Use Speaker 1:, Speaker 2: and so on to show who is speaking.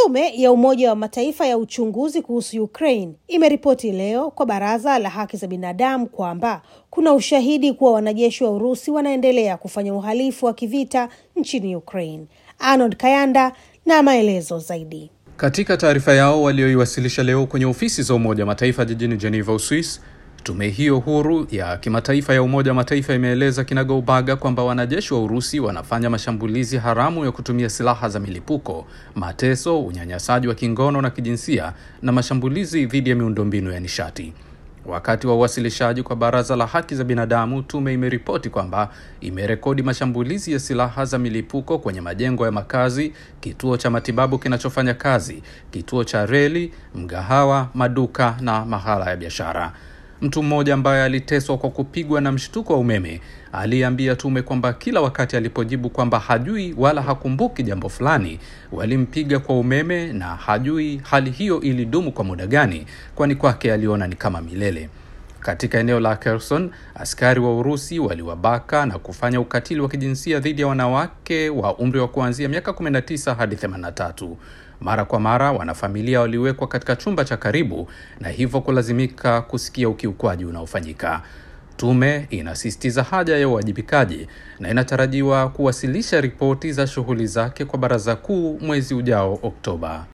Speaker 1: Tume ya Umoja wa Mataifa ya uchunguzi kuhusu Ukraine imeripoti leo kwa Baraza la Haki za Binadamu kwamba kuna ushahidi kuwa wanajeshi wa Urusi wanaendelea kufanya uhalifu wa kivita nchini Ukraine. Arnold Kayanda na maelezo zaidi.
Speaker 2: Katika taarifa yao walioiwasilisha leo kwenye ofisi za Umoja wa Mataifa jijini Geneva, Uswis, tume hiyo huru ya kimataifa ya Umoja wa Mataifa imeeleza kinagaubaga kwamba wanajeshi wa Urusi wanafanya mashambulizi haramu ya kutumia silaha za milipuko, mateso, unyanyasaji wa kingono na kijinsia na mashambulizi dhidi ya miundombinu ya nishati. Wakati wa uwasilishaji kwa Baraza la Haki za Binadamu, tume imeripoti kwamba imerekodi mashambulizi ya silaha za milipuko kwenye majengo ya makazi, kituo cha matibabu kinachofanya kazi, kituo cha reli, mgahawa, maduka na mahala ya biashara. Mtu mmoja ambaye aliteswa kwa kupigwa na mshtuko wa umeme aliambia tume kwamba kila wakati alipojibu kwamba hajui wala hakumbuki jambo fulani, walimpiga kwa umeme na hajui hali hiyo ilidumu kwa muda gani, kwani kwake aliona ni kama milele. Katika eneo la Kherson, askari wa Urusi waliwabaka na kufanya ukatili wa kijinsia dhidi ya wanawake wa umri wa kuanzia miaka 19 hadi 83. Mara kwa mara wanafamilia waliwekwa katika chumba cha karibu na hivyo kulazimika kusikia ukiukwaji unaofanyika. Tume inasisitiza haja ya uwajibikaji na inatarajiwa kuwasilisha ripoti za shughuli zake kwa Baraza Kuu mwezi ujao Oktoba.